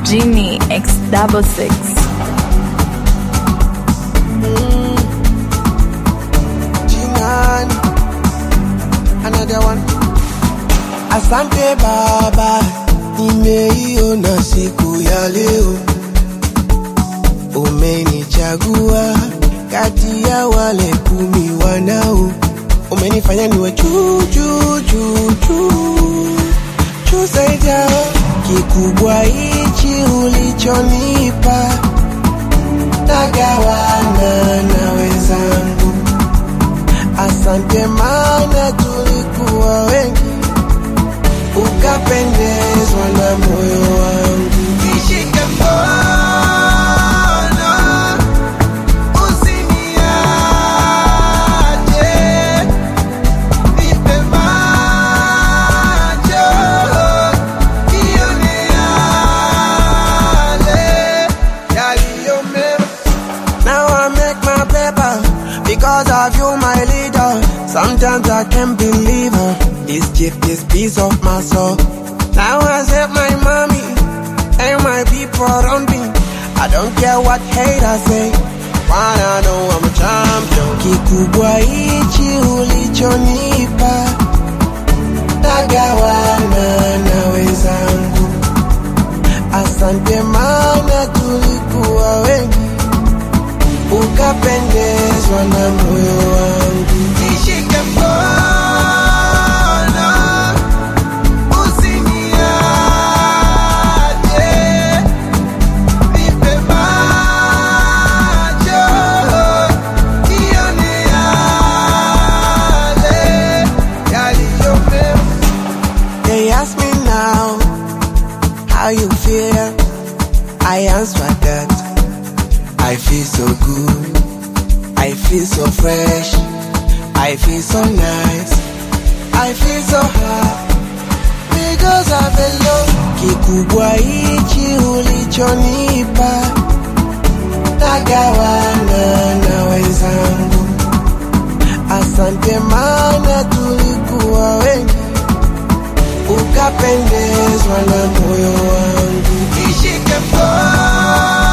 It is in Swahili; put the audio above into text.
Genie X double six. Jinan, another one. Asante Baba, nimeiona siku ya leo, umenichagua kati ya wale kumi wanao, umenifanya niwe juu juu juu juu juu zaidi yao. Kikubwa hichi ulichonipa, nagawana na wenzangu. Asante mana tulikuwa wengi, ukapendezwa na moyo wangu. Nishike mkono, usiniache, nipe macho, nione yale yaliyo mema. Now I make my paper because of you, my leader. Sometimes I can't believe her. This gift, this piece of my soul. Now I save my mommy and my people around me. I don't care what haters say. Wanna know I'm a champion. Kikubwa hichi ulichonipa, nagawana na wenzangu. Asante mana tulikuwa wengi ukapendezwa na moyo wangu. Nishike mkono, usiniache, nipe macho, nione yale yaliyo mema. They ask me now how you feel. I answer that I feel so good. I feel so fresh. I feel so nice. I feel so high because of the love. Kikubwa hichi ulichonipa, nagawana na wenzangu. Asante mana tulikuwa wengi, ukapendezwa na moyo wangu. Nishike mkono